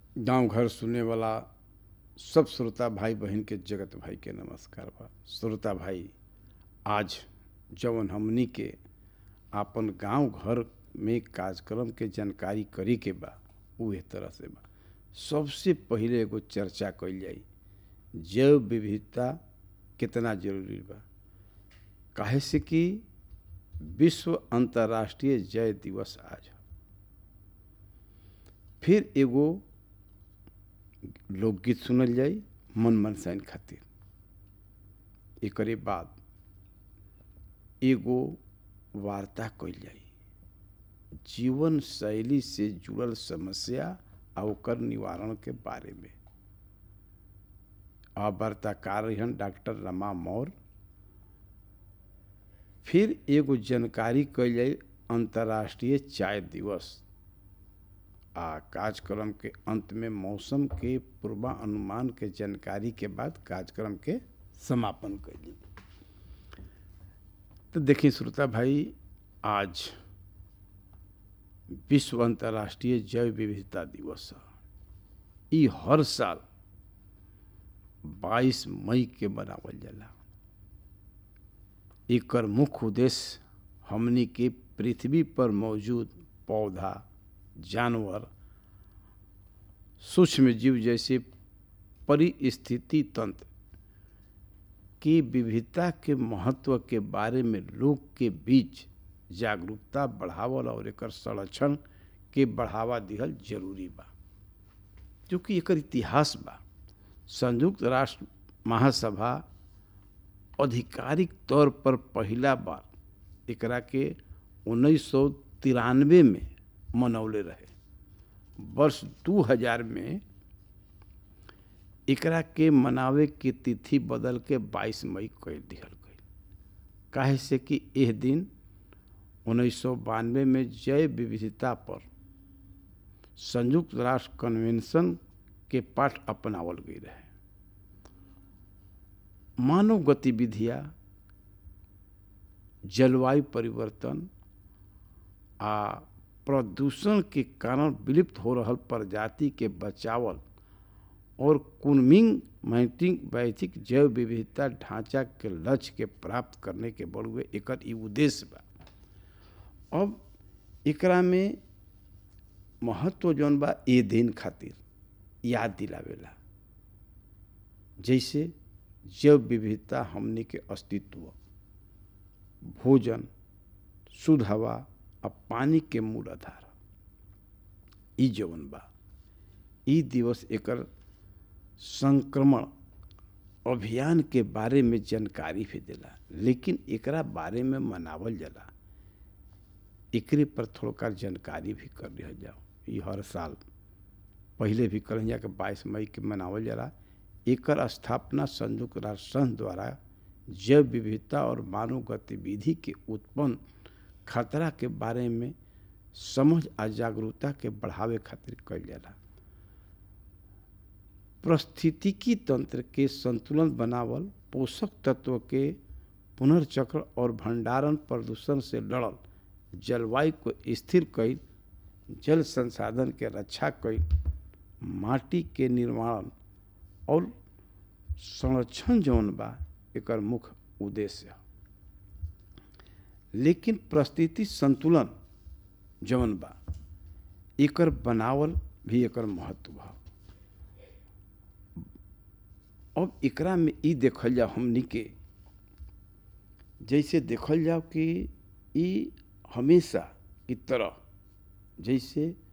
गांव घर सुने वाला सब श्रोता भाई बहन के जगत भाई के नमस्कार बा श्रोता भाई आज जवन हमनी के आपन गांव घर में कार्यक्रम के जानकारी करी के बा उहे तरह से बा सबसे पहिले एगो चर्चा कइल जाई जैव विविधता कितना जरूरी बा काहे से कि विश्व अंतर्राष्ट्रीय जैव दिवस आज है फिर एगो लोकगीत सुनल जाई मन मनसाइन खातिर एकरे बाद एगो वार्ता कइल जाई जीवन शैली से जुड़ल समस्या आ ओकर निवारण के बारे में आ वार्ताकार रहन डॉक्टर रमा मौर्य फिर एगो जानकारी कइल जाई अंतर्राष्ट्रीय चाय दिवस आ कार्यक्रम के अंत में मौसम के पूर्वानुमान के जानकारी के बाद कार्यक्रम के समापन कैली तो देखिए श्रोता भाई आज विश्व अंतर्राष्ट्रीय जैव विविधता दिवस है ई हर साल 22 मई के मनावल जाला एकर मुख्य उद्देश्य हमनी के पृथ्वी पर मौजूद पौधा जानवर सूक्ष्म जीव जैसे परिस्थिति तंत्र की विविधता के महत्व के बारे में लोग के बीच जागरूकता बढ़ावल और एकर संरक्षण के बढ़ावा दिहल जरूरी बा क्योंकि एकर इतिहास बा संयुक्त राष्ट्र महासभा आधिकारिक तौर पर पहला बार एकरा के उन्नीस सौ तिरानवे में मनौले रहे वर्ष 2000 में एकरा के मनावे के तिथि बदल के 22 मई कर दिहल गई काहे से कि यह दिन उन्नीस सौ बानवे में जैव विविधता पर संयुक्त राष्ट्र कन्वेंशन के पाठ अपनावल गई रहे मानव गतिविधियां जलवायु परिवर्तन आ प्रदूषण के कारण विलुप्त हो रहा प्रजाति के बचावल और कुनमिंग मैटिंग वैथिक जैव विविधता ढांचा के लक्ष्य के प्राप्त करने के बड़ुए एकर ई उद्देश्य बा अब एकरा में महत्व जौन बा ए दिन खातिर याद दिलावेला जैसे जैव विविधता हमने के अस्तित्व भोजन शुद्ध हवा आ पानी के मूल आधार ई जवन बा ई दिवस एकर संक्रमण अभियान के बारे में जानकारी भी देला लेकिन एकरा बारे में मनावल जाला एकरे पर थोड़ा जानकारी भी कर लिया जाओ ये हर साल पहले भी कल के बाईस मई के मनावल जाला एकर स्थापना संयुक्त राष्ट्र संघ द्वारा जैव विविधता और मानव गतिविधि के उत्पन्न खतरा के बारे में समझ आ जागरूकता के बढ़ावे खातिर कइल जाला पारिस्थितिकी तंत्र के संतुलन बनावल पोषक तत्व के पुनर्चक्र और भंडारण प्रदूषण से लड़ल जलवायु को स्थिर कईल जल संसाधन के रक्षा कईल माटी के निर्माण और संरक्षण जौन बा एकर मुख्य उद्देश्य है लेकिन परिस्थिति संतुलन जौन बा एकर बनावल भी एकर महत्व बा अब एकरा में ई देखल जाओ हमनी के जैसे देखल जाओ कि ई हमेशा की तरह जैसे